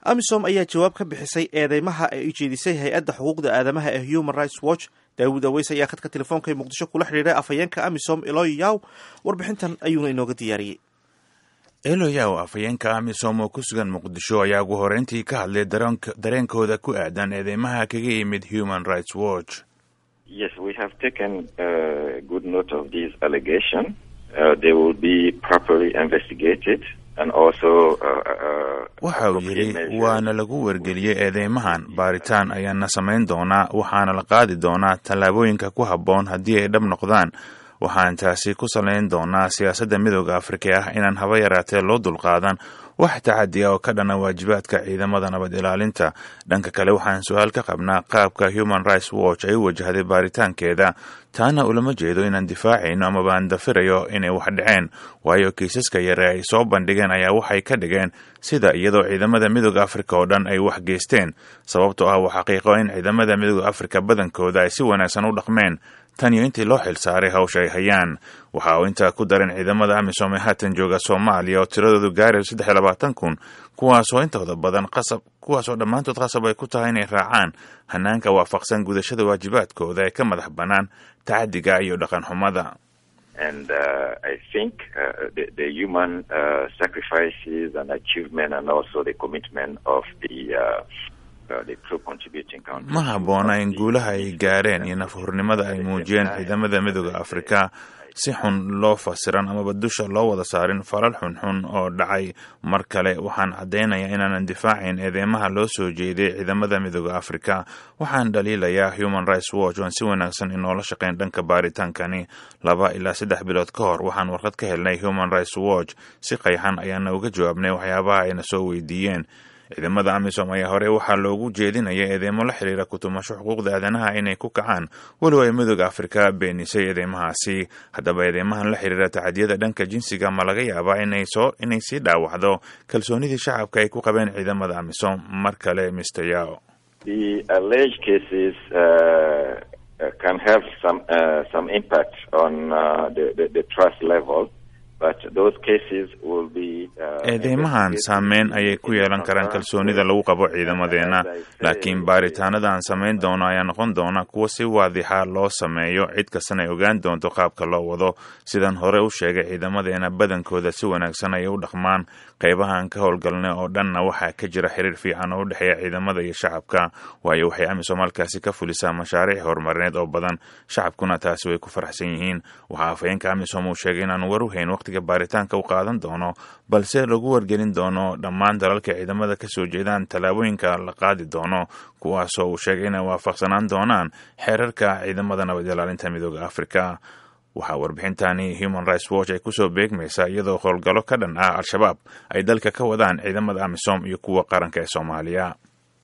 amisom ayaa jawaab ka bixisay eedeymaha ay ujeedisay hay-adda xuquuqda aadamaha ee human rights watch daawud aweys ayaa khadka telefoonka ee muqdisho kula xidhiiray afhayeenka amisom eloy yaw warbixintan ayuuna inooga diyaariyey eloyaw afhayeenka amisom oo ku sugan muqdisho ayaa ugu horeyntii ka hadlay dareenkooda ku aadan eedeymaha kaga yimid human rights watch Yes, we have taken uh, good note of this allegation. Uh, they will be properly investigated and also uh, waxa uu yidhi waana lagu wargeliyey eedeymahan baaritaan ayaana samayn doonaa waxaana la qaadi doonaa tallaabooyinka ku habboon haddii ay dhab noqdaan waxaan taasi ku salayn doonaa siyaasadda midooda afrika ah inaan haba yaraatee loo dulqaadan wax tacadiya oo ka dhana waajibaadka ciidamada nabad ilaalinta dhanka kale waxaan su-aal ka qabnaa qaabka human rights watch ay u wajahday baaritaankeeda taana ulama jeedo inaan difaacayno amaba aan dafirayo inay wax dhaceen waayo kiisaska yare ay soo bandhigeen ayaa waxay ka dhigeen sida iyadoo ciidamada midooda afrika oo dhan ay wax geysteen sababtoo ah waa xaqiiqo in ciidamada midooda afrika badankooda ay si wanaagsan u dhaqmeen tan iyo intii loo xil saaray hawsha ay hayaan waxa uu intaa ku darin ciidamada amisom ee haatan jooga soomaaliya oo tiradoodu gaarayo saddex iyo labaatan kun kuwaasoo intooda badan qasab kuwaasoo dhammaantood qasab ay ku tahay inay raacaan hanaanka waafaqsan gudashada waajibaadkooda ee ka madax bannaan tacadiga iyo dhaqan xumada and uh, I think uh, the, the human uh, sacrifices and achievement and also the commitment of the uh, ma habboona in guulaha ay gaareen iyo nafhurnimada ay muujiyeen ciidamada midooda afrika si xun loo fasiran amaba dusha loo wada saarin falal xunxun oo dhacay mar kale waxaan caddaynayaa inaanan difaacayn eedeymaha loo soo jeeday ciidamada midooda afrika waxaan dhaliilayaa human rights watch oon si wanaagsan inoola shaqayn dhanka baaritaankani laba ilaa saddex bilood ka hor waxaan warqad ka helnay human rights watch si qayxan ayaana uga jawaabnay waxyaabaha ayna soo weydiiyeen ciidamada amisom ayaa hore waxaa loogu jeedinaya eedeymo la xiriira kutumasho xuquuqda aadanaha inay ku kacaan weliba ay midooda afrika beenisay eedeymahaasi haddaba eedeymahan la xiriira tacadiyada dhanka jinsiga ma laga yaabaa inay soo inay sii dhaawacdo kalsoonidii shacabka ay ku qabeen ciidamada amisom mar kale mister yao can have some uh, some impact on uh, the, the, the trust level eedeymahan saameyn ayay ku yeelan karaan kalsoonida lagu qabo ciidamadeenna laakiin baaritaanada aan samayn doono ayaa noqon doona kuwa si waadixa loo sameeyo cid kastana ay ogaan doonto qaabka loo wado sidaan hore u sheegay ciidamadeena badankooda si wanaagsan ayay u dhaqmaan qaybahaan ka howlgalnay oo dhanna waxaa ka jira xiriir fiican oo u dhexeeya ciidamada iyo shacabka waayo waxay amisom halkaasi ka fulisaa mashaariic horumarineed oo badan shacabkuna taasi way ku faraxsan yihiin waxaa afhayeenka amisom uu sheegay inaanu war u hayn waqtiga baaritaanka u qaadan doono balse lagu wargelin doono dhammaan dalalka ciidamada ka soo jeedaan tallaabooyinka la qaadi doono kuwaasoo uu sheegay inay waafaqsanaan doonaan xeerarka ciidamada nabad ilaalinta midooda afrika waxaa warbixintani human rights watch ay kusoo beegmaysaa iyadoo howlgallo ka dhan ah al-shabaab ay dalka ka wadaan ciidamada amisom iyo kuwa qaranka ee soomaaliya